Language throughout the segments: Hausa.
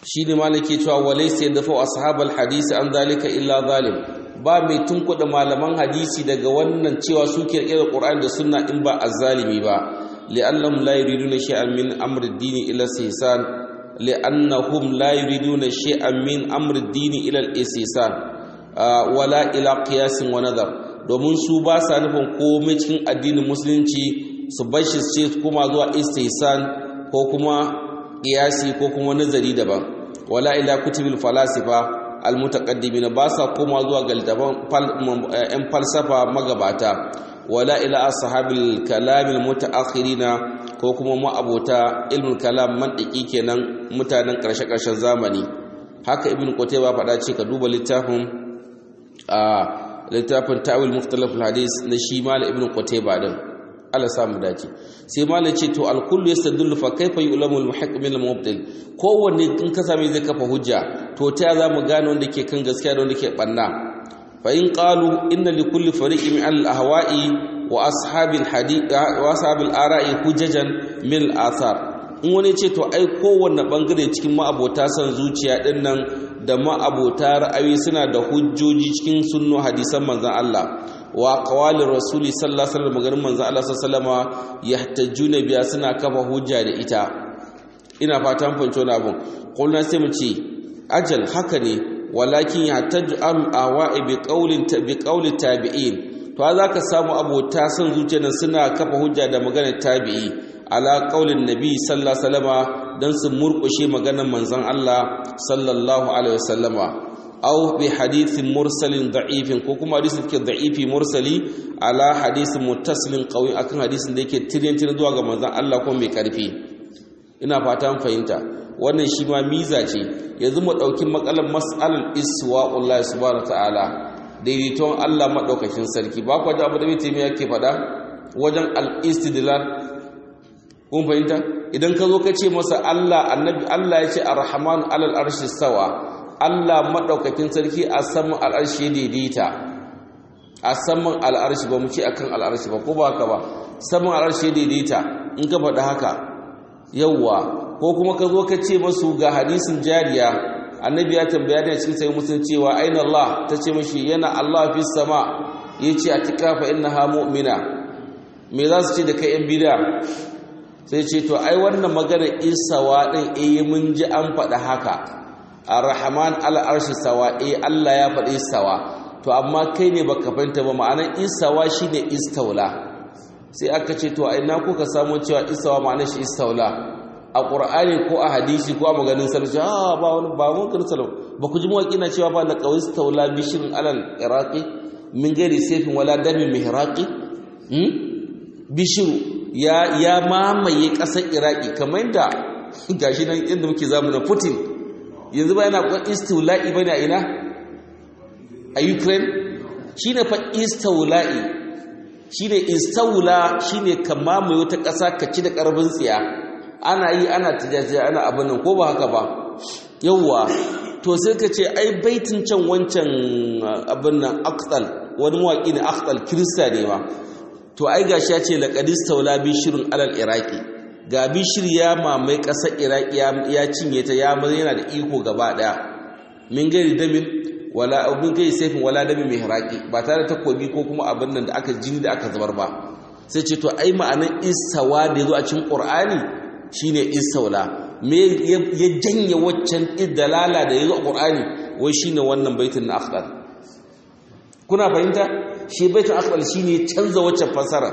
shi ne malaki cewa walaysa yadafu ashabal hadisi an zalika illa zalim ba mai tunkuɗa malaman hadisi daga wannan cewa su kirkirar qur'ani da sunna in ba azzalimi ba li'annahum la yuriduna shay'an min amri ad-dini ila istihsan li'annahum la yuriduna shay'an min amri ad-dini ila al-istihsan wala ila qiyasin wa nadar domin su ba sa nufin komai cikin addinin musulunci su bashi ce kuma zuwa istihsan ko kuma qiyasi ko kuma nazari daban wala ila kutubil falasifa almutaqaddimin ba sa koma zuwa ga littafan yan falsafa magabata wala ila ashabil kalam almutaakhirina ko kuma ma'abota ilmul kalam mantiki kenan mutanen karshe karshen zamani haka ibn qutayba faɗa ce ka duba littafin a littafin ta'wil mukhtalaf alhadis na shi mal ibn qutayba din Allah samu dace sai malai ce to alkullu yastadullu fa kaifa yu'lamu al-muhaqq min al-mubtil kowanne in ka same zai kafa hujja to ta za mu gane wanda ke kan gaskiya da wanda ke banna fa in qalu inna li kulli fariqin min al-ahwa'i wa ashabil hadith wa ashabil ara'i hujjajan min al-athar in wani ce to ai kowanne bangare cikin ma'abota san zuciya din nan da ma'abota ra'ayi suna da hujjoji cikin sunno hadisan manzon Allah wa qawalin rasuli sallallahu alaihi wasallam maganin manzo Allah sallallahu alaihi wasallam yahtajuna biya suna kafa hujja da ita ina fatan fanco na abun kullun sai mu ce ajal haka ne walakin yahtaju am awa'i bi qawlin bi qawli tabi'in to za ka samu abota san zuciyar suna kafa hujja da maganar tabi'i ala qaulin nabi sallallahu alaihi wasallama dan su murkushe maganar manzon Allah sallallahu alaihi wasallama aw bi hadithin mursalin da'ifin ko kuma hadisin ke da'ifi mursali ala hadisin muttasilin qawi akan hadisin da yake tiryantin zuwa ga manzon Allah ko mai karfi ina fata fahimta wannan shi ma miza ce yanzu mu dauki makalan mas'alal iswa'ullahi subhanahu ta'ala daidaiton Allah madaukakin sarki ba ku da abu da bai taimi yake fada wajen al-istidlal kun fahimta idan ka zo ka ce masa Allah annabi Allah ya ce ar-rahman alal arshi sawa Allah maɗaukakin sarki a saman al'arshi ya daidaita a saman al'arshi ba mu ce akan al'arshi ba ko ba haka ba saman al'arshi ya daidaita in ka faɗi haka yawwa ko kuma ka zo ka ce masu ga hadisin jariya annabi ya tambaya da cikin sai musun cewa aina Allah ta ce mashi yana Allah fi sama ya ce a tikafa innaha mu'mina me za su ce da kai yan bida sai ce to ai wannan maganar isawa din eh mun ji an faɗa haka ar-rahman al-arshi sawa eh Allah ya faɗi sawa to amma kai ne baka fahimta ba ma'anar isawa shine istaula sai aka ce to ina kuka samu cewa isawa ma'anar shi istaula a qur'ani ko a hadisi ko a maganin sarki ah ba wani ba mun kan salam ba ku ji mawaki na cewa ba la qawi istaula bishin alal iraqi min gairi sayfin wala damin mihraqi hmm bishiru ya ya mamaye ƙasar iraki kamar yadda gashi nan inda muke zamanin putin yanzu ba yana kwan istiula'i ba ne a ina a ukraine shi ne fa istiula'i shi ne istaula shi ne ka mamaye wata ƙasa ka ci da ƙarfin tsiya ana yi ana tijajiya ana abin nan ko ba haka ba yauwa to sai ka ce ai baitin can wancan abin nan akhtal wani mawaƙi ne akhtal kirista ne ba to ai gashi ya ce laqad istawla bishirun alal iraqi ga bishir ya mamaye ƙasar iraki ya cinye ta ya yana da iko gaba ɗaya min gari damin wala min gari saifin wala damin mai haraki ba tare da takobi ko kuma abin nan da aka jini da aka zubar ba sai ce to ai ma'anar istawa da ya zo a cikin ƙur'ani shine istawla me ya janye waccan dalala da ya zo a ƙur'ani wai shine wannan baitin na akhdar kuna fahimta shi baitin akhdar shine canza waccan fasara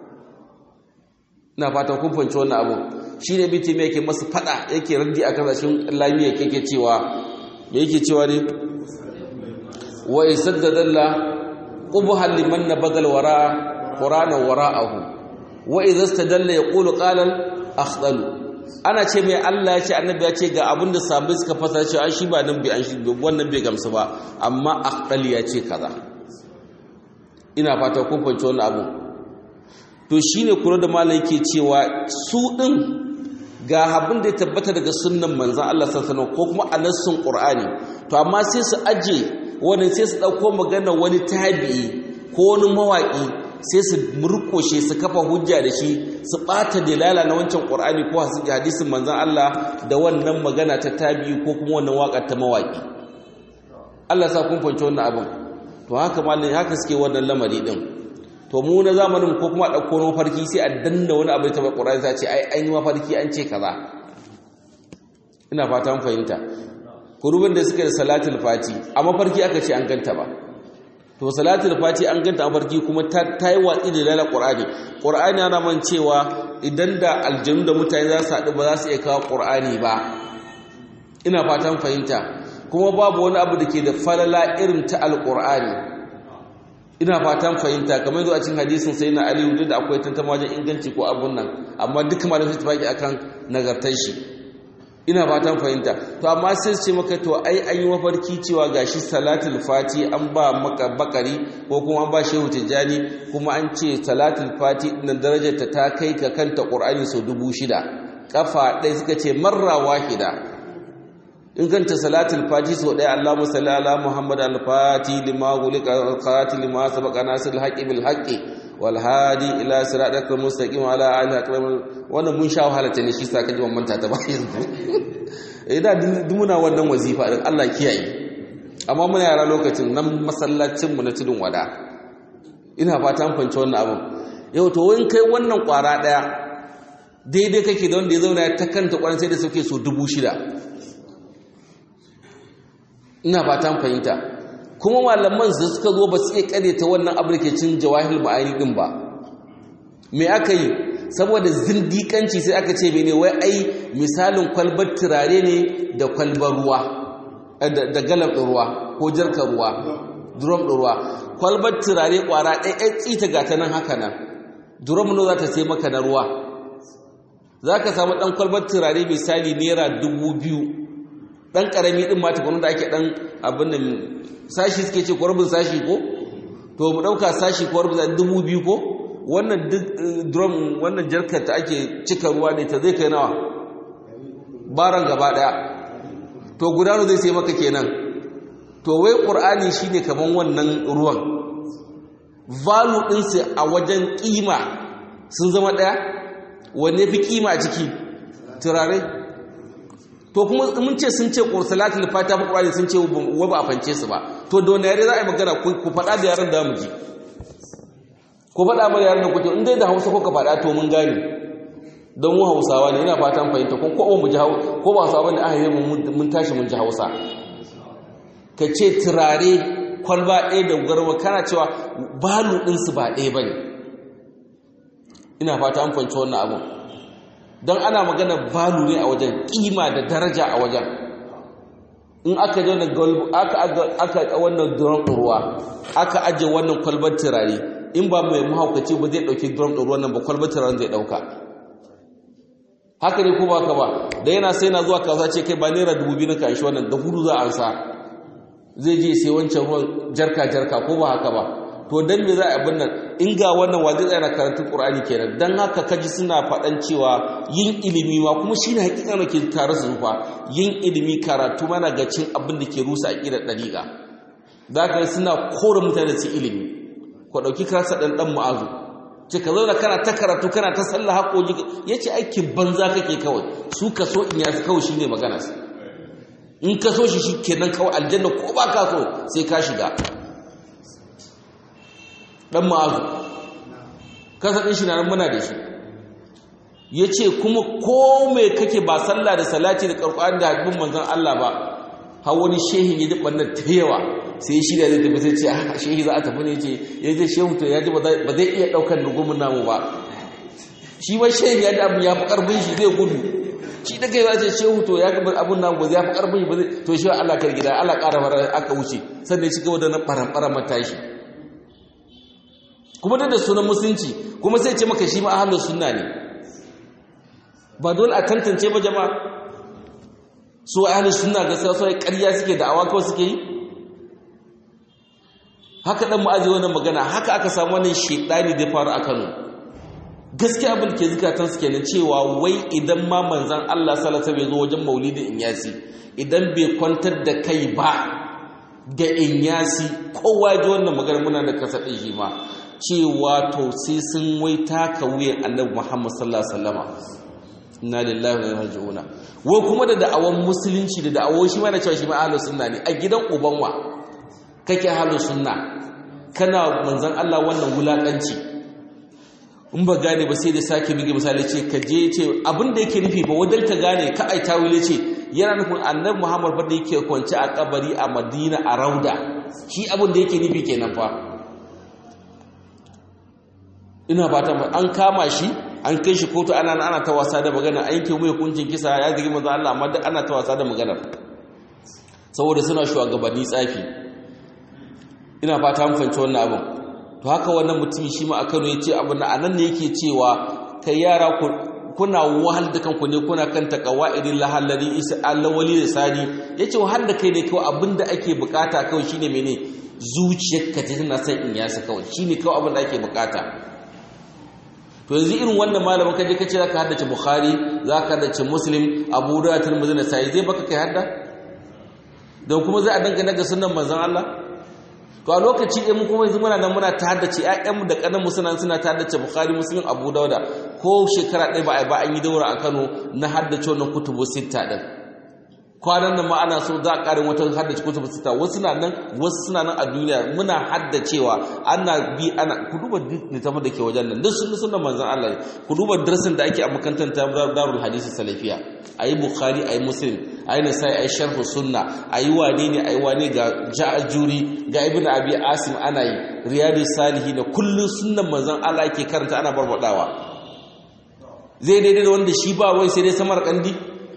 ina fatan kun fahimci wannan abu shine biti me yake masa fada yake raddi akan zashin lamiya yake cewa me yake cewa ne wa isaddadalla qubhan liman nabadal wara qur'ana wara'ahu wa idza istadalla yaqulu qala akhdalu ana ce mai Allah ya ce annabi ya ce ga abin da sabai suka fasa shi an shi ba nan bai an shi wannan bai gamsu ba amma akhdal ya ce kaza ina fata kun fahimci wannan abu to shi ne kura da malam yake cewa su ɗin ga abin da ya tabbata daga sunnan manzan Allah sassana ko kuma a nassun ƙur'ani to amma sai su aje wani sai su ɗauko magana wani tabi'i ko wani mawaƙi sai su murƙoshe su kafa hujja da shi su ɓata dalala na wancan ƙur'ani ko hadisin manzan Allah da wannan magana ta tabi ko kuma wannan waƙar ta mawaƙi Allah sa kun fahimci wannan abin to haka malin haka suke wannan lamari din to mu na zamanin ko kuma ɗauko na mafarki sai a danna wani abu ta ƙur'ani sai ce ai an yi mafarki an ce kaza ina fata mun fahimta kurubin da suke da salatul fati a mafarki aka ce an ganta ba to salatul fati an ganta a mafarki kuma ta yi watsi da lala qur'ani qur'ani yana man cewa idan da aljanu da mutane za su haɗu ba za su iya kawo qur'ani ba ina fatan fahimta kuma babu wani abu da ke da falala irin ta alqur'ani ina fatan fahimta kamar zuwa cikin hadisin sai na aliyu da akwai tantama wajen inganci ko abun nan amma duk malamin su tafaki akan nagartar shi ina fatan fahimta to amma sai su ce maka to ai an yi mafarki cewa gashi salatul fati an ba maka bakari ko kuma an ba shehu tijjani kuma an ce salatul fati din darajar ta ta kai ka kanta qur'ani sau dubu shida kafa ɗaya suka ce marra wahida in kanta salatul fati sau ɗaya Allahumma salli ala Muhammad al-fati lima gulika al-qati lima sabaqa nasir al-haqqi bil haqqi wal hadi ila siratal mustaqim ala alihi akram wannan mun sha wahala ta ne shi sa kaji manta ta ba yanzu eh da muna wannan wazifa din Allah kiyaye amma muna yara lokacin nan masallacin mu na tudun wada ina fata an fance wannan abin yau to wani kai wannan kwara daya daidai kake da wanda ya zauna ya ta kanta kwaran sai da suke so dubu shida ina fatan fahimta kuma malaman su suka zo ba su iya kare ta wannan abrikacin jawahil ma'ani din ba me aka yi saboda zindikanci sai aka ce mene wai ai misalin kwalbar turare ne da kwalbar ruwa da galab ruwa ko jarkar ruwa drum ruwa kwalbar turare kwara ɗaya tsita ga ta nan haka nan drum no za ta sai maka na ruwa za ka samu ɗan kwalbar turare misali naira dubu biyu ɗan ƙarami ɗin ma tukwanin da ake ɗan abin da sashi suke ce kwarbin sashi ko to mu ɗauka sashi kwarbin dubu biyu ko wannan drum wannan jarkar ta ake cika ruwa ne ta zai kai nawa baran gaba ɗaya to gudanu zai sai maka kenan to wai ƙur'ani shine kaman wannan ruwan valu ɗinsu a wajen ƙima sun zama ɗaya wanne fi ƙima a ciki turare to kuma mun ce sun ce salatul fatiha fa qur'ani sun ce wa ba a fance su ba to da wani yare za a yi magana ku faɗa da yaran da mu ji ku faɗa mana yaran da kuke in dai da Hausa ko ka faɗa to mun gane don mu Hausawa ne ina fatan fahimta ko ko mu ji ko ba Hausawa ne aka yi mun tashi mun ji Hausa ka ce turare kwalba ɗaya da garwa kana cewa balu ɗinsu ba ɗaya ba ne ina fata an fahimci wannan abin don ana magana balu ne a wajen ƙima da daraja a wajen in aka je aka wannan drum ɗin ruwa aka aje wannan kwalbar turare in ba mai mahaukaci ba zai ɗauki drum ɗin ruwan nan ba kwalbar turaren zai ɗauka haka ne ko ba ka ba da yana sai na zuwa kasuwa ce kai ba naira dubu biyu na kanshi wannan da hudu za a ansa zai je sai wancan ruwan jarka jarka ko ba haka ba to dan me za a abin nan in ga wannan wa zai tsaya na karantun qur'ani kenan dan haka kaji suna faɗan cewa yin ilimi ma kuma shine hakika ne ke tare su fa yin ilimi karatu mana ga cin abin da ke rusa aqidar dariqa zaka suna kore mutane su ilimi ko dauki karasa dan dan mu'azu ce ka zauna kana ta karatu kana ta sallah haƙoƙi yace aikin banza kake kawai su ka so in ya kawai shine magana in ka so shi shikenan kawai aljanna ko ba ka so sai ka shiga dan ma'azu kasa din shi na muna da shi yace kuma ko me kake ba sallah da salati da qur'ani da hadin manzon Allah ba har wani shehi ya dubban nan ta yawa sai shi da zai tafi sai ce a shehi za a tafi ne ce ya je shehu to ya ji ba zai iya daukar nugumin namu ba shi ba shehi ya ji abin ya fi karbin shi zai gudu shi da kai za ce shehu to ya gabar abun namu ba zai fi karbin shi ba zai to shi Allah kar gida Allah ƙara fara aka wuce sannan shi gaba da na faran matashi kuma da da sunan musulunci kuma sai ce maka shi ma ahlus sunna ne ba dole a tantance ba jama'a su ahlus sunna ga sai sai ƙarya suke da awa kawai suke yi haka dan mu'azi wannan magana haka aka samu wannan shedani da faru a Kano gaskiya abin ke zukatan su kenan cewa wai idan ma manzon Allah sallallahu alaihi wasallam ya zo wajen maulidin inyasi idan bai kwantar da kai ba ga inyasi kowa ji wannan magana muna da kasa din shi ma cewa to sai sun wai taka wuyan annabi Muhammad sallallahu alaihi wasallama inna lillahi wa inna ilaihi wai kuma da da'awan musulunci da da'awon shi ma na cewa shi ma ahlus sunna ne a gidan ubanwa kake ahlus sunna kana manzon Allah wannan wulakanci in ba gane ba sai da sake bige misali ce ka je ce abin da yake nufi ba wadan ka gane ka ai tawile ce yana nufin annabi Muhammad fa da yake kwance a kabari a Madina a Rauda shi abin da yake nufi kenan fa ina fata an kama shi an kai shi kotu ana ana ta wasa da magana an yanke mai hukuncin kisa ya zigi manzo Allah amma duk ana ta wasa da magana saboda suna shugabanni tsafi ina fata mun fahimci wannan abin to haka wannan mutum shi ma a Kano yace abin nan anan ne yake cewa kai yara ku kuna wahal da kanku ne kuna kan taqawaidin lahallari isa Allah wali da sani yace wahal da kai ne kawai abinda ake bukata kawai shine mene zuciyarka ta tana son in yasa kawai shine kawai abin da ake bukata to yanzu irin wannan malamin kaje kace zaka haddace bukhari zaka haddace muslim abu dawud tirmidhi na sai zai baka kai hadda don kuma za a dangana ga sunnan manzon Allah to a lokaci ɗaya mu kuma yanzu muna nan muna ta haddace ƴaƴanmu da ƙananmu suna suna ta haddace bukhari muslim abu dawud ko shekara ɗaya ba a ba an yi daura a Kano na haddace wannan kutubu sitta din kwanan nan ma ana so za a ƙarin wata haddace kutubu sita wasu na nan wasu suna nan a duniya muna haddacewa ana bi ana ku duba littafin da ke wajen nan duk sun sunan manzon Allah ku duba darasin da ake a makarantar ta darul hadisi salafiya ayi bukhari ayi muslim ayi nasai ayi sharh sunna ayi wane ne ayi wane ga ja'juri ga ibn abi asim ana yi riyadus salihin kullun sunnan manzon Allah ake karanta ana barbadawa zai daidai da wanda shi ba wai sai dai samar kandi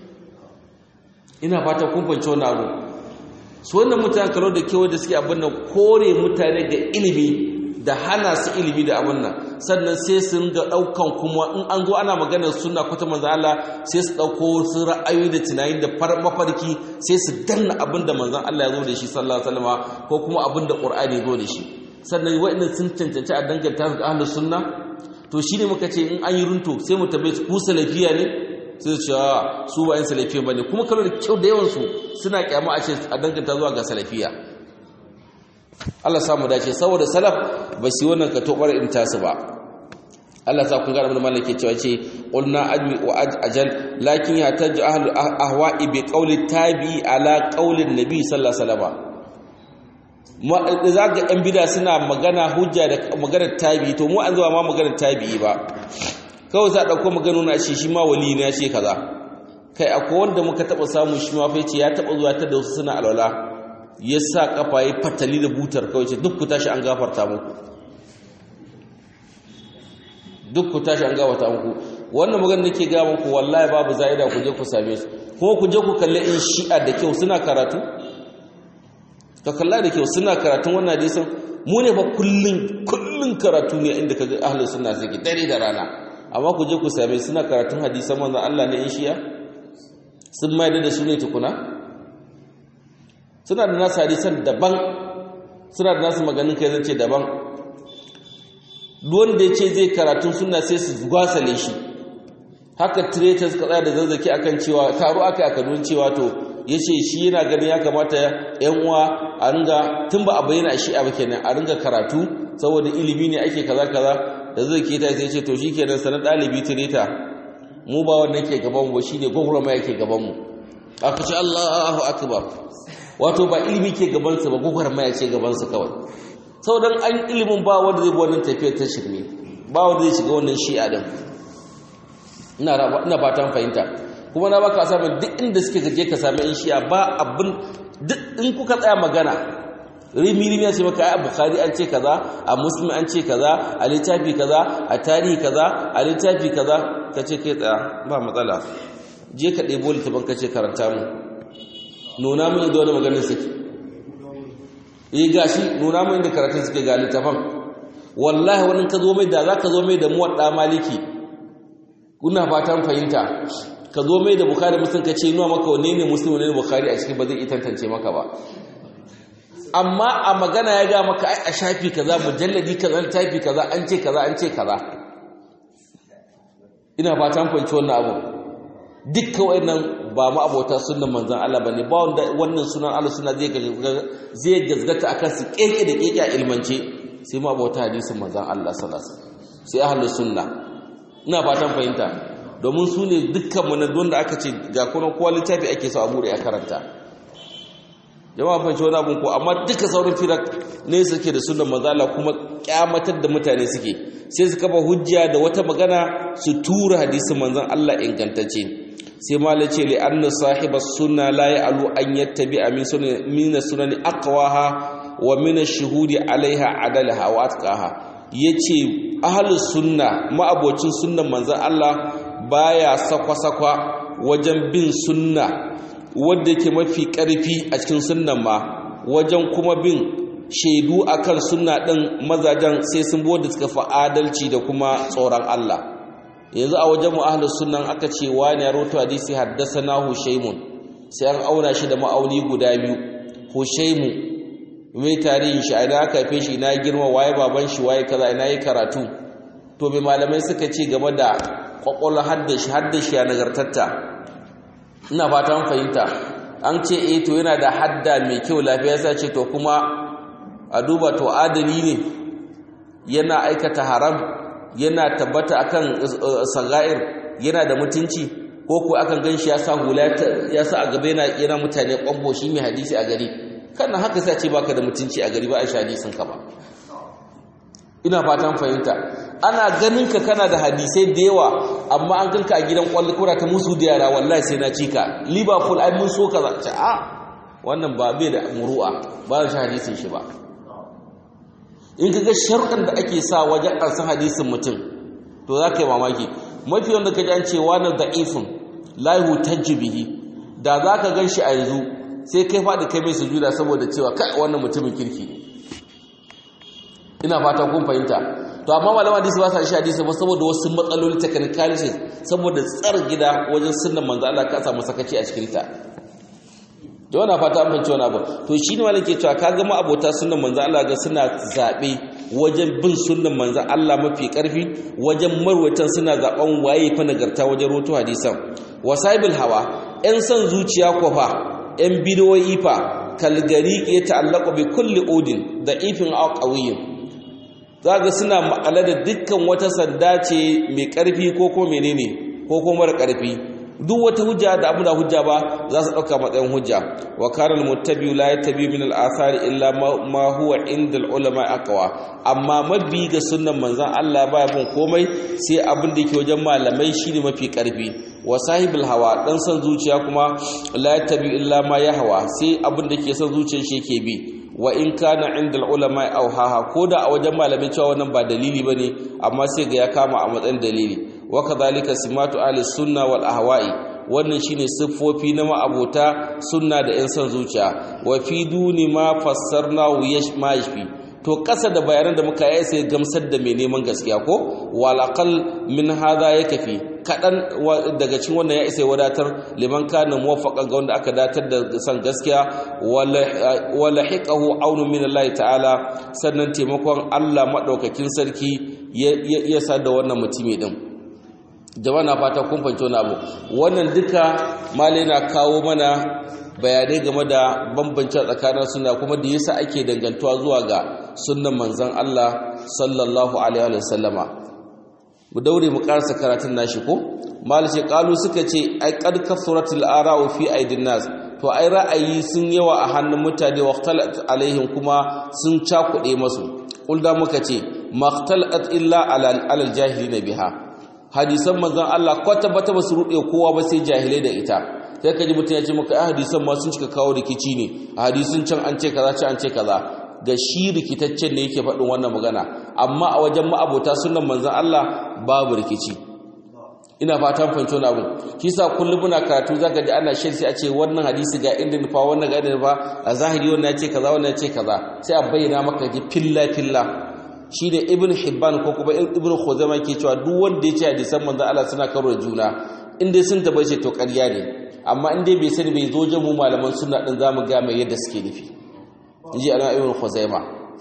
ina fata kun fahimci wannan abu su wannan mutane kalo da kewa da suke abin nan kore mutane ga ilimi da hana su ilimi da abin nan sannan sai su ringa daukan kuma in an zo ana maganar sunna ko ta manzo Allah sai su dauko su ra'ayoyi da tunani da mafarki sai su danna abin da manzon Allah ya zo da shi sallallahu alaihi wasallam ko kuma abin da Qur'ani ya zo da shi sannan wa'annan sun cancanci a danganta ga ahlus sunna to shine muka ce in an yi runto sai mu tabbai ku salafiya ne sai su su ba yin salafiya ba ne kuma kallo da kyau da yawansu suna kyama a ce a danganta zuwa ga salafiya Allah samu dace saboda salaf ba su wannan ka tobar in tasu ba Allah sa kun ga abin da ke cewa ce qulna ajmi wa ajal lakin ya taj ahlu ahwa'i bi qawli tabi ala qawli nabi sallallahu alaihi wasallam ma za ga yan bida suna magana hujja da maganar tabi to mu an zuwa ma maganar tabi ba kawai za a ɗauko maganu na shi shi ma wali na ce kaza kai akwai wanda muka taɓa samu shi ma fai ce ya taɓa zuwa ta da wasu suna alwala ya sa ƙafa ya fatali da butar kawai ce duk ku tashi an gafarta muku duk ku tashi an gafarta muku wannan magana nake ga muku wallahi babu za'ida ku je ku same su kuma ku je ku kalle in shi'a da kyau suna karatu ka kalla da kyau suna karatun wannan hadisin mu ne fa kullun kullun karatu ne inda kaga ahlus sunna suke dare da rana amma ku je ku same suna karatun hadisan manzon Allah ne in shiya sun mai da su ne tukuna suna da nasu hadisan daban suna da nasu maganin kai zance daban wanda ya ce zai karatun suna sai su gwasale shi haka traitors ka tsaya da zazzaki akan cewa taro aka aka don cewa to ya ce shi yana ganin ya kamata yan uwa a ringa tun ba a bayyana shi a kenan a ringa karatu saboda ilimi ne ake kaza kaza da zai ke ta sai ce to shikenan sanar dalibi tireta mu ba wannan ke gaban mu shine gogurama yake gaban mu aka ce Allahu akbar wato ba ilimi ke gaban sa ba gogurama yake gaban sa kawai saboda an ilimin ba wanda zai bi wannan tafiyar ta shirme ba wanda zai shiga wannan shi'a din ina ina fatan fahimta kuma na baka samu duk inda suke gaje ka sami in shi'a ba abin duk in kuka tsaya magana rimi-rimi ya ce maka a bukari an ce kaza a musulmi an ce kaza a littafi kaza a tarihi kaza a littafi kaza ka ce kai tsaya ba matsala je ka ɗebo littafin ka ce karanta mu nuna mun inda wani maganin suke yi gashi nuna mun inda karatun suke ga littafin wallahi wani ka zo mai da za ka zo mai da muwaɗa maliki kuna fatan fahimta ka zo mai da bukari musulun ka ce nuwa maka wane ne musulun wane ne bukari a cikin ba zai tantance maka ba amma a magana ya ga maka ai a shafi kaza mujalladi kaza tafi kaza an ce kaza an ce kaza ina fatan fahimci wannan abu dukkan wayannan ba ma abota sunnan manzon Allah bane ba wanda wannan sunan Allah suna zai zai gazgata akan su keke da keke a ilmance sai ma abota hadisin manzon Allah sallallahu alaihi wasallam sai ahlus sunna ina fatan fahimta domin su ne dukkan mu wanda aka ce ga kuma kowa littafi ake so a bude a karanta jama'a fahimci wani abin ko amma duka sauran firak ne suke da sunan mazala kuma kyamatar da mutane suke sai su kafa hujja da wata magana su tura hadisin manzon Allah ingantacce sai malai ce li anna sahiba sunna la ya'lu an yattabi min sunan min sunani aqwaha wa min ash-shuhudi alaiha adalaha wa atqaha yace ahlus sunna ma'abocin sunnan manzon Allah baya sakwa-sakwa wajen bin sunna wadda yake mafi ƙarfi a cikin sunnan ma wajen kuma bin shaidu akan sunna ɗin mazajen sai sun bude suka fi adalci da kuma tsoron Allah yanzu a wajen mu ahlus sunnan aka ce wani ya rawaito hadisi haddathana hushaymun sai an auna shi da ma'auni guda biyu hushaymu mai tarihin shi ina aka haife shi ina girma waye baban shi waye kaza ina yi karatu to mai malamai suka ce game da kwakwalwa haddashi haddashi ya nagartatta ina fatan fahimta an ce eh to yana da hadda mai kyau lafiya sai ce to kuma a duba to adali ne yana aikata haram yana tabbata akan sagair yana da mutunci ko ko akan ganshi ya sa hula ya sa a gaba yana yana mutane kwambo shi mai hadisi a gari kana haka sai ce baka da mutunci a gari ba a hadisin ka ba ina fatan fahimta ana ganin ka kana da hadisai da yawa amma an ganka a gidan kwallo kura ta musu da yara wallahi sai na cika liverpool ai mun so kaza ce a wannan ba bai da muru'a ba shi hadisin shi ba in kaga sharuɗan da ake sa wajen ƙarsan hadisin mutum to za ka yi mamaki mafi wanda ka ji an ce wani da'ifin la yuhtajju bihi da za ka gan shi a yanzu sai kai faɗi kai mai sujuda saboda cewa kai wannan mutumin kirki ina fata kun fahimta to amma malama hadisi ba sa shi hadisi ba saboda wasu matsaloli technicalities saboda tsar gida wajen sunnan manzo Allah ka samu sakaci a cikin ta da wannan fata an fahimci wani abu to shi ne malaka cewa ka ga abota sunnan manzo Allah ga suna zabe wajen bin sunnan manzo Allah mafi karfi wajen marwatan suna zaben waye fa nagarta wajen roto hadisan wasaibul hawa yan san zuciya ko fa yan bidoyi fa kalgari ya ta'allaqu bi kulli udin da ifin aw qawiyyin za ga suna ma'ala da dukkan wata sanda ce mai ƙarfi ko ko menene ko ko mara ƙarfi duk wata hujja da abu da hujja ba za su ɗauka matsayin hujja wa kana almuttabi la yattabi min al-athari illa ma huwa inda al-ulama aqwa amma mabi ga sunnan manzon Allah baya bin komai sai abin da yake wajen malamai shine mafi ƙarfi wa sahibul hawa dan san zuciya kuma la yattabi illa ma yahwa sai abin da ke son zuciyar shi yake bi wa in kana inda ulama auhaha koda a wajen malamin cewa wannan ba dalili bane amma sai ga ya kama a matsayin dalili wa kadhalika simatu ahli sunna wal ahwa'i wannan shine siffofi na ma'abota sunna da yan son zuciya wa fi duni ma fassarna ma yashfi to kasa da bayanan da muka yi sai gamsar da mai neman gaskiya ko wal aqal min hadha yakfi kadan daga cikin wannan ya isa wadatar liman kana muwaffaqan ga wanda aka datar da san gaskiya wala hiqahu aunu min Allah ta'ala sannan taimakon Allah madaukakin sarki ya sa da wannan mutumi din jama'a na fata kun fahimci wannan abu wannan duka malai na kawo mana bayanai game da bambance tsakanin sunna kuma da yasa ake dangantuwa zuwa ga sunnan manzon Allah sallallahu alaihi wa sallama mu daure mu karasa karatun nashi ko malice kalu suka ce ai qad kasratul ara'u fi aidin nas to ai ra'ayi sun yawa a hannun mutane waqtalat alaihim kuma sun cakude masu kulda muka ce maqtalat illa alal jahilina biha hadisan manzon Allah kwata bata basu rude kowa ba sai jahilai da ita sai kaji mutum ya ce maka ai hadisan ma sun cika kawo rikici ne a hadisin can an ce kaza can an ce kaza ga shi rikitaccen ne yake faɗin wannan magana amma a wajen ma'abota sunan manzan Allah babu rikici ina fatan fahimci wani abu kisa kullum muna karatu zaka ji ana shan sai a ce wannan hadisi ga inda nufa wannan ga inda nufa a zahiri wannan ya ce kaza wannan ya ce kaza sai a bayyana maka ji filla filla shi ne ibn hibban ko kuma ibn khuzaima ke cewa duk wanda ya ce hadisan manzan Allah suna karo da juna in dai sun tabbace to ƙarya ne amma in dai bai sani bai zo jamu malaman sunna din zamu ga mai yadda suke nufi ji ana ibn khuzaima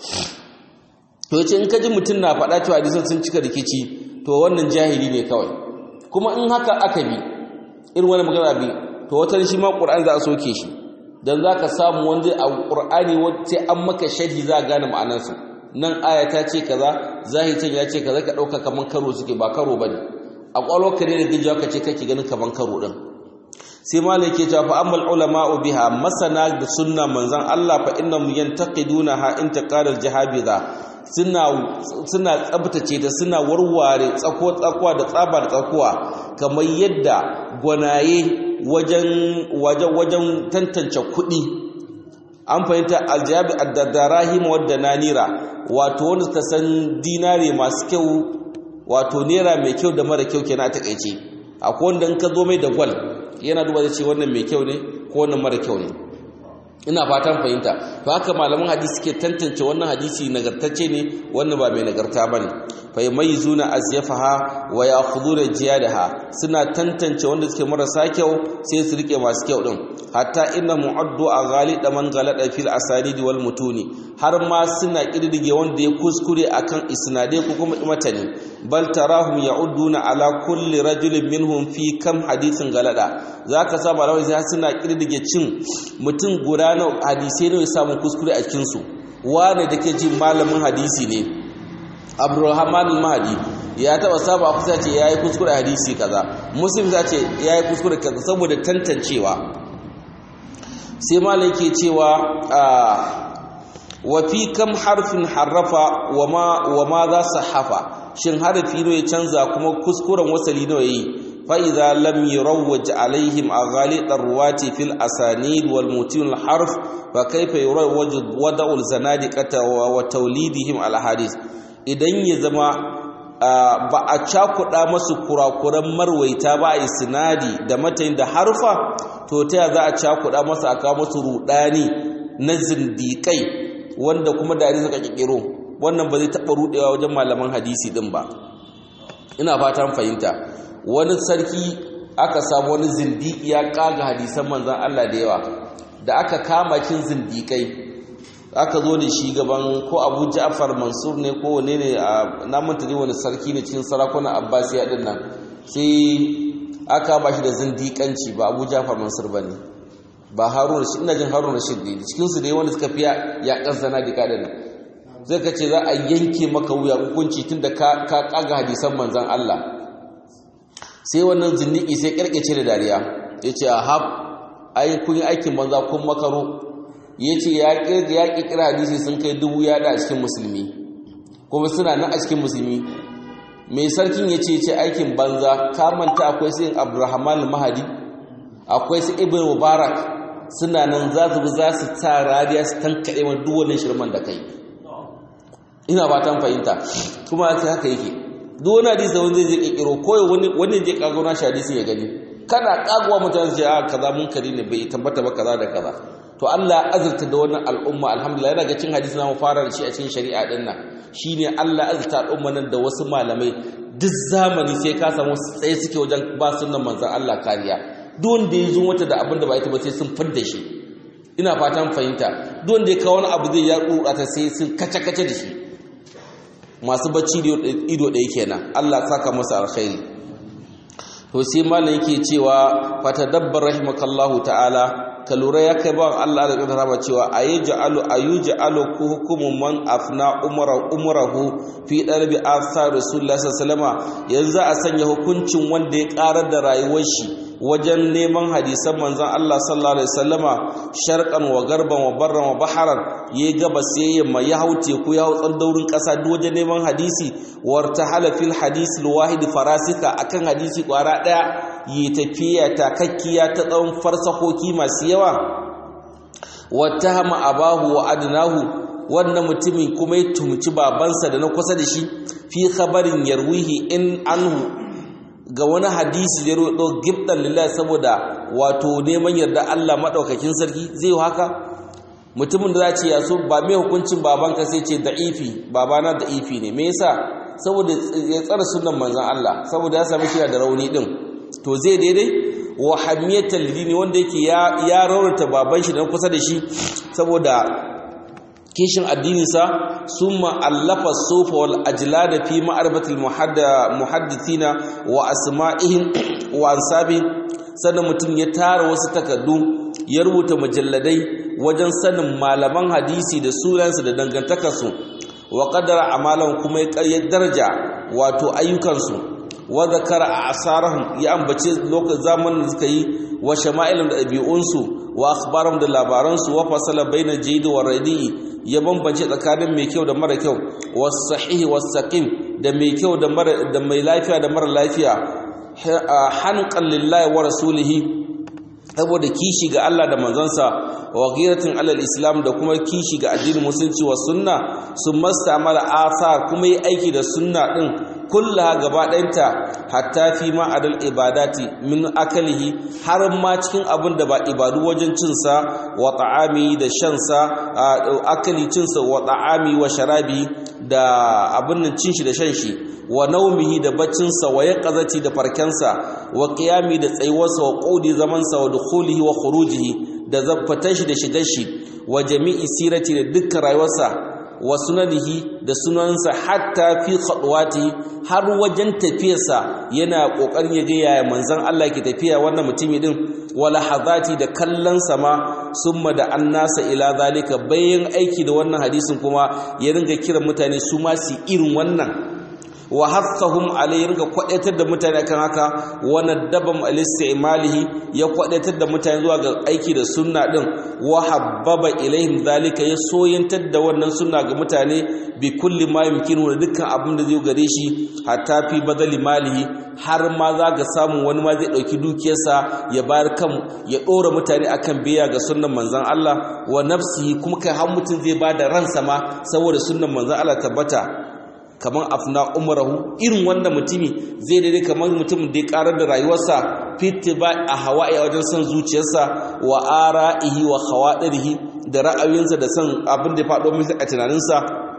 to yace in kaji mutun na faɗa cewa hadisan sun cika rikici to wannan jahili ne kawai kuma in haka aka bi irin wani magana bi to wata shi ma qur'ani za a soke shi dan zaka samu wanda a qur'ani sai an maka sharhi za a gane ma'anar su nan aya ta ce kaza zahirin ya ce kaza ka dauka kaman karo suke ba karo bane a kwalo ka ne da gijawa ka ce kake ganin kaman karo din sai malai ke cewa fa ammal ulama'u biha masana da sunna manzon Allah fa innahum yantaqidunaha intiqadal jahabiza suna suna tsabtace ta suna warware tsako tsakuwa da tsabar tsakuwa kamar yadda gwanaye wajen wajen wajen tantance kuɗi an fahimta aljabi addadarahim wadda nanira wato wanda ta san dinare masu kyau wato naira mai kyau da mara kyau kenan a takaice akwai wanda in ka zo mai da gwal yana duba da ce wannan mai kyau ne ko wannan mara kyau ne ina fatan fahimta to haka malaman hadisi suke tantance wannan hadisi nagartacce ne wannan ba mai nagarta bane fa yamayizuna azyafaha wa ya'khuduna jiyadaha suna tantance wanda suke marasa kyau sai su rike masu kyau din hatta inna mu'addu a ghalida man galada fil asanidi wal mutuni har ma suna kiddige wanda ya kuskure akan isnade ko kuma matani bal tarahum ya'udduna ala kulli rajulin minhum fi kam hadithin galada zaka sa malamai sai suna kiddige cin mutum guda na hadisi ne ya samu kuskure a cikin su wane dake jin malamin hadisi ne Abdulrahman al-Mahdi ya taba saba a kusa ce yayi kuskure hadisi kaza Muslim za ce yayi kuskure kaza saboda tantancewa sai malai ke cewa wa fi kam harfin harrafa wa ma za su hafa shin harafi ne ya canza kuma kuskuren wasali ne yayi fa idza lam yurawwaj alaihim aghalid arwati fil asanid wal mutin al harf fa kayfa yurawwaj wada'u al zanadiqata wa tawlidihim al hadith idan ya zama ba a cakuɗa masu kurakuran marwaita ba a sinadi da matayin da harfa to ta za a cakuɗa masu a kawo masu rudani na zindiƙai wanda kuma da suka ƙirƙiro wannan ba zai taɓa ruɗewa wajen malaman hadisi ɗin ba ina fatan fahimta wani sarki aka samu wani zindiki ya ƙaga hadisan manzan Allah da yawa da aka kama kin zindiƙai aka zo da shi gaban ko abu ja'far mansur ne ko wane ne a namanta ne wani sarki ne cikin sarakunan abbasiya din nan sai aka ba shi da zindiƙanci ba abu ja'far mansur ba ne ba harun shi ina jin harun rashid ne cikinsu da yi wanda suka fiya ya ƙasana da kaɗin nan zai ka ce za a yanke maka wuya hukunci tun da ka ƙaga hadisan manzan allah sai wannan zindiki sai ƙarƙace da dariya ya ce a hab ai kun yi aikin banza kun makaro ya ce ya ƙirƙira hadisi sun kai dubu ya da a cikin musulmi kuma suna nan a cikin musulmi mai sarkin ya ce ce aikin banza kamanta akwai su yin abdurrahman mahadi akwai su ibn mubarak suna nan za su za su ta radiya su tankaɗe wa duwannan shirman da kai ina ba ta fahimta kuma ta haka yake duk wani hadisi da wani zai ƙirƙiro ko wani zai ƙago na shi hadisin ya gani kana ƙagowa mutane su ce a kaza munkari ne bai tabbata ba kaza da kaza to Allah ya azurta da wannan al'umma alhamdulillah yana ga cin hadisi na mu fara da shi a cikin shari'a din nan shine Allah ya azurta al'umma nan da wasu malamai duk zamani sai ka samu tsaye suke wajen ba sunnan manzon Allah kariya duk wanda ya zo mata da abin da ba ita ba sai sun fidda shi ina fatan fahimta duk wanda ya kawo wani abu zai ya kura ta sai sun kace kace da shi masu bacci da ido ɗaya kenan Allah saka masa alkhairi to sai malam yake cewa fatadabbar rahimakallahu ta'ala ka lura ya kai bawan Allah da ƙarfa rama cewa a yi ja'alu a yi ja'alu ku hukumun man afna umarahu fi ɗarbi asa rasulullah sallama yanzu a sanya hukuncin wanda ya ƙarar da rayuwar shi wajen neman hadisan manzon Allah sallallahu alaihi wasallama sharqan wa garban wa barran wa baharan ya gaba sai yamma ya hau teku ya hau tsandaurin ƙasa duk wajen neman hadisi wartahala fil hadisi alwahid farasika akan hadisi kwara ɗaya yi tafiya takakkiya ta tsawon farsakoki masu yawa wata hama abahu wa adnahu wannan mutumin kuma ya tumci babansa da na kusa da shi fi khabarin yarwihi in anhu ga wani hadisi da rodo gibdan lillahi saboda wato neman yarda Allah madaukakin sarki zai haka mutumin da za ce ya so ba mai hukuncin babanka sai ce da'ifi babana da'ifi ne me yasa saboda ya tsara sunan manzon Allah saboda ya sami kira da rauni din to zai daidai wa hamiyatal dini wanda yake ya ya raurata baban shi dan kusa da shi saboda kishin addininsa summa allafa sufa wal ajlada fi ma'rifatil muhaddithina wa asma'ihim wa ansabihim sannan mutum ya tara wasu takardu ya rubuta mujalladai wajen sanin malaman hadisi da sunansu da dangantakarsu wa qaddara amalan kuma ya ƙarya daraja wato ayyukansu wa zakara a asarahum ya ambace lokacin zamanin da suka yi wa shama'ilun da ɗabi'unsu wa akhbaram da labaransu wa fasala baina jayd wa radi ya bambance tsakanin mai kyau da mara kyau was sahih was saqim da mai kyau da mara da mai lafiya da mara lafiya hanqan lillahi wa rasulihi saboda kishi ga Allah da manzansa wa ghiratin alal islam da kuma kishi ga addinin musulunci wa sunna sun mastamala asar kuma yi aiki da sunna din kullaha gaba ɗayanta hatta fi ma adal ibadati min akalihi har ma cikin abin da ba ibadu wajen cinsa wa ta'ami da shansa akali cinsa wa ta'ami wa sharabi da abin nan cin shi da shan shi wa naumihi da baccinsa wa yaqazati da farkensa wa qiyami da tsayuwarsa wa qudi zamansa wa dukhulihi wa khurujihi da zaffatan shi da shigar shi wa jami'i sirati da dukkan rayuwarsa wa sunanihi da sunansa hatta fi khadwati har wajen tafiyarsa yana kokarin ya ga yaya manzon Allah ke tafiya wannan mutumi din wala hadati da kallon sama summa da annasa ila zalika bayan aiki da wannan hadisin kuma ya ringa kiran mutane su ma su irin wannan wa hathahum alayhi ringa kwadaitar da mutane kan haka wa nadabam al-istimalihi ya kwadaitar da mutane zuwa ga aiki da sunna din wa habbaba ilaihim zalika ya soyantar da wannan sunna ga mutane bi kulli ma yumkinu da dukkan abin da zai gare shi hatta fi badali malihi har ma za ga samu wani ma zai dauki dukiyarsa ya bayar kan ya dora mutane akan biya ga sunnan manzon Allah wa nafsihi kuma kai har mutum zai bada ransa ma saboda sunnan manzon Allah tabbata kamar afna umarahu irin wanda mutumi zai daidai kamar mutumin da ya karar da rayuwarsa fitiba a hawa'i a wajen son zuciyarsa wa ara'ihi wa khawadirihi da ra'ayoyinsa da son abin da ya faɗo masa a tunaninsa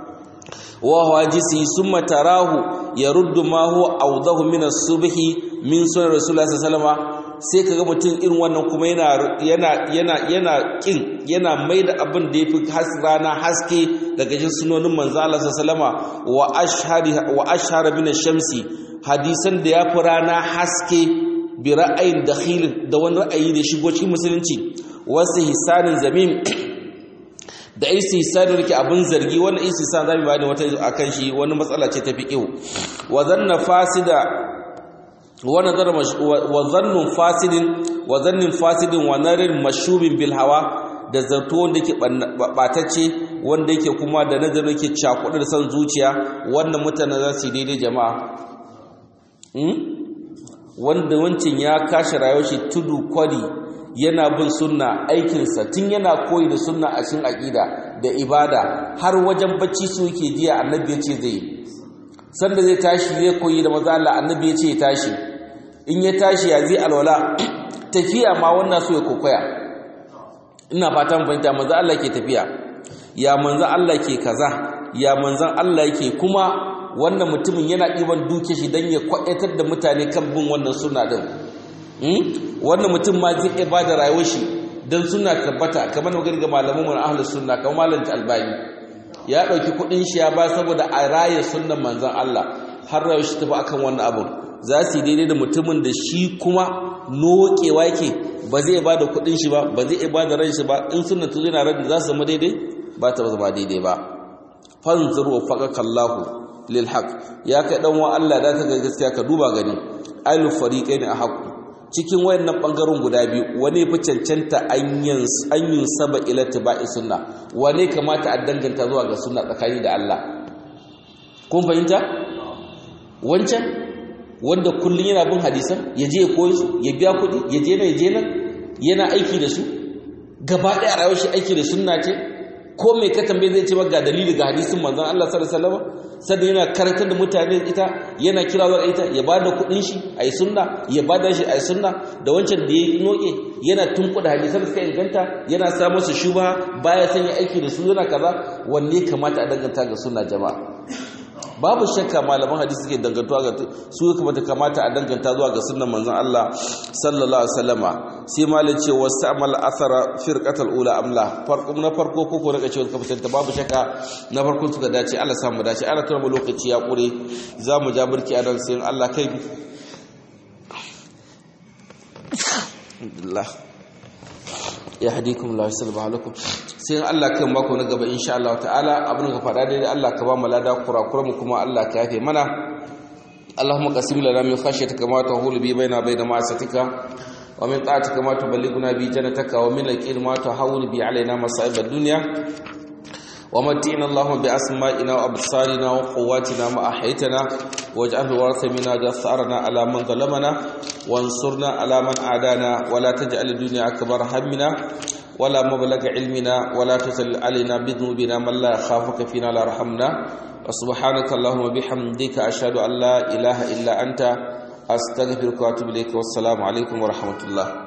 wa hawajisi summa tarahu yaruddu ma huwa awdahu min as-subhi min sunan rasulullah sallallahu alaihi sai kaga mutum irin wannan kuma yana yana yana yana kin yana maida abin da yafi rana haske daga cikin sunonin manzo Allah sallama wa ashhari wa ashhara min ash-shamsi hadisan da yafi rana haske bi ra'ayin dakhil da wani ra'ayi da shigo cikin musulunci wasu hisanin zamim da istihsanin rike abin zargi wannan istihsan zamu bayani wata akan shi wani matsala ce ta fiqh wa zanna fasida wazannun fasidin wazannin fasidin wa narin mashubin bil hawa da zato wanda yake batacce wanda yake kuma da nazarin yake cakuɗa da san zuciya wannan mutane za su yi daidai jama'a wanda wancin ya kashe rayuwar shi tudu kwari yana bin sunna aikinsa tun yana koyi da sunna a cikin aƙida da ibada har wajen bacci su yake jiya annabi ya ce zai sanda zai tashi zai koyi da maza Allah annabi ya ce ya tashi in ya tashi ya zai alwala tafiya ma wannan so ya kokoya ina fatan fahimta manzo Allah ke tafiya ya manzo Allah ke kaza ya manzon Allah yake kuma wannan mutumin yana ɗiban duke shi don ya kwaɗatar da mutane kan bin wannan suna ɗin wannan mutum ma zai iya ba da rayuwar shi don suna tabbata kamar magana ga malamin mu na ahlus sunna kamar malam albani ya ɗauki kuɗin shi ya ba saboda a raye sunnan manzon Allah har rayuwar shi tafi akan wannan abun za su yi daidai da mutumin da shi kuma nokewa yake ba zai ba da kuɗin shi ba ba zai ba da ran shi ba in sunna tuzo yana ran za su zama daidai ba ta zama daidai ba fanzur wa faqaka Allahu lil haq ya kai dan wa Allah da ka ga gaskiya ka duba gani ayu fariqaini a haqu cikin wayannan bangaren guda biyu wane fi cancanta anyin anyin saba ila tibai sunna wane kamata a danganta zuwa ga sunna tsakani da Allah kun fahimta wancan wanda kullun yana bin hadisan ya je ya koyi su ya biya kuɗi ya je na ya je nan yana aiki da su gaba ɗaya rayuwar shi aiki da sunna ce ko mai ka tambaye zai ce ga dalili ga hadisin manzon Allah sallallahu alaihi wasallam sannan yana karantar da mutane ita yana kira zuwa ita ya bada kuɗin shi ayi sunna ya bada shi ayi sunna da wancan da ya noke yana tunkuda hadisan suka inganta yana sa musu shubha baya son ya aiki da su yana kaza wanne kamata a danganta ga sunna jama'a babu shakka malaman hadisi suke dangantuwa ga su kamata kamata a danganta zuwa ga sunnan manzon Allah sallallahu alaihi wasallama sai malin ce wasu amal athara firqatal ula amla farko na farko ko ko rika cewa ka fitanta babu shakka na farko suka dace Allah sa mu dace ana tura lokaci ya kure za mu ja burki a nan sai Allah kai alhamdulillah yahdikum la yusallu lakum sai Allah kan mako na gaba insha Allah ta'ala abin ka faɗa dai Allah ka ba mu lada kurakura mu kuma Allah ka yafe mana اللهم قسم لنا من خشيتك ما تهول بي بيننا وبين معصيتك ومن طاعتك ما تبلغنا به جنتك ومن اليقين ما تهون به علينا مصائب الدنيا ومتعنا اللهم بأسمائنا وأبصارنا وقواتنا ما أحيتنا واجعله ورث منا جثارنا على من ظلمنا وانصرنا على من عادانا ولا تجعل الدنيا أكبر همنا ولا مبلغ علمنا ولا تسل علينا بذنوبنا من لا يخافك فينا لا رحمنا وسبحانك اللهم وبحمدك أشهد أن لا إله إلا أنت أستغفرك وأتوب إليك والسلام عليكم ورحمة الله